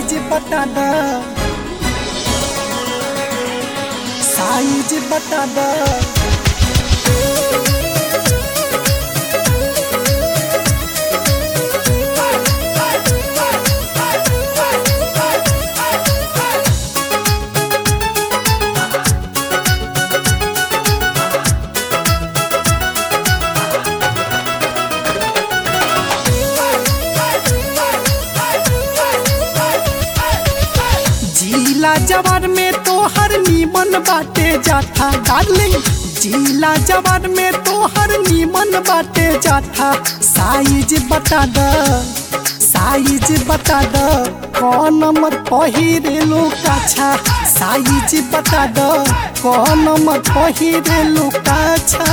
Size बता द size बता द जिला जवार में तो हर नीमन बाटे जाथा डार्लिंग जिला जवार में तो हर नीमन बाटे जाथा साइज बता द साइज बता द कौन नंबर पहिरे लो काछा साइज बता द कौन नंबर पहिरे लो काछा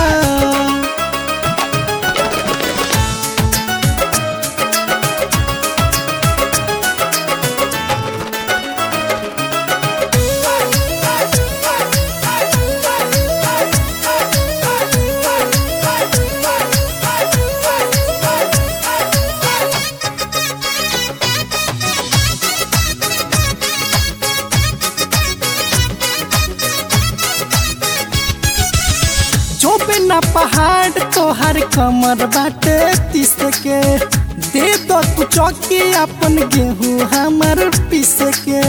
जो बिना पहाड़ तोहर कमर बाटे तीस के दे दो तू चौकी अपन गेहूँ हमर पीस के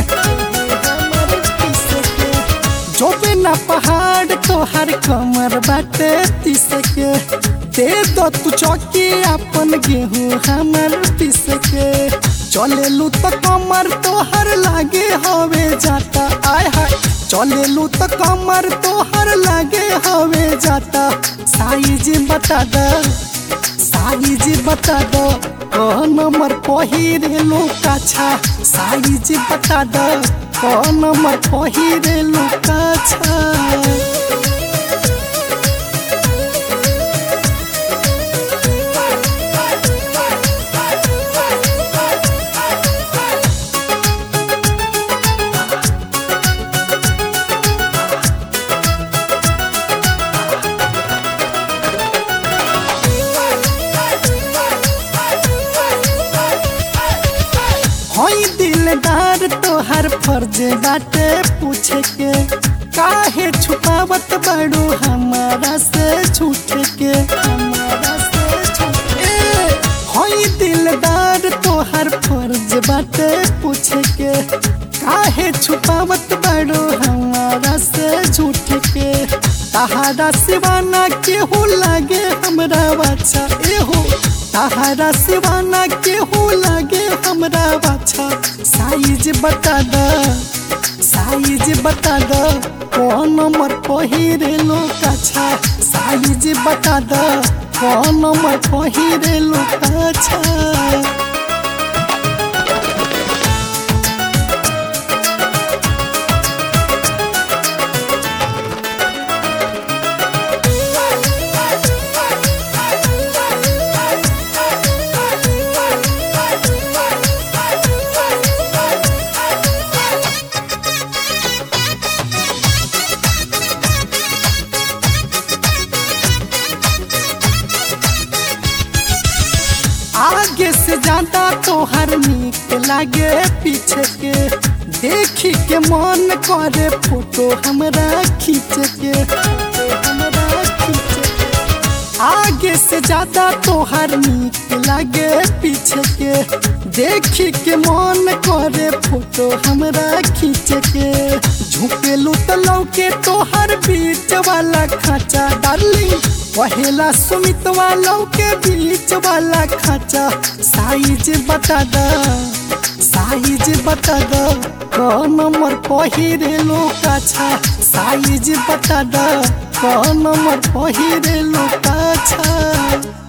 जो बिना पहाड़ तोहर कमर बाटे तीस के दे दो तू चौकी अपन गेहूँ हमर पीस के चलेलू तो कमर तोहर लागे हवे जाता आय हाय चलेलू तो कमर तोहर लागे हवे जाता साइज बता द साइज बता द कौन नंबर पहिरे लो काछा साइज बता द कौन नंबर पहिरे लो काछा हई दिलदार तोहर फर्ज बाटे पूछे के काहे छुपावत बड़ू हमारा से छूट के हमारा से छूट के हई दिलदार तोहर फर्ज बाटे पूछे के काहे छुपावत बड़ू हमारा से झूठ के तहारा सिवाना केहू लागे हमरा बाछा एहो तहारा सिवाना केहू लागे हमरा बाछा साइज बता द साइज बता द कौन नंबर पहिरे लो काछा साइज बता द कौन नंबर पहिरे लो काछा आगे से ज्यादा तोहर नीक लागे पीछे के देखी के मन करे फोटो हमरा खींच के हमरा खींच के। आगे से ज्यादा तोहर नीक लागे पीछे के देखी के मन करे फोटो हमरा खींच के झुकेलू तो लौके तोहर बीच वाला खाचा डार्लिंग पहला सुमित वालों के बीच वाला खाचा साइज बता द साइज बता द कौन नंबर पहिरे लो काछा साइज बता द कौन नंबर पहिरे लो काछा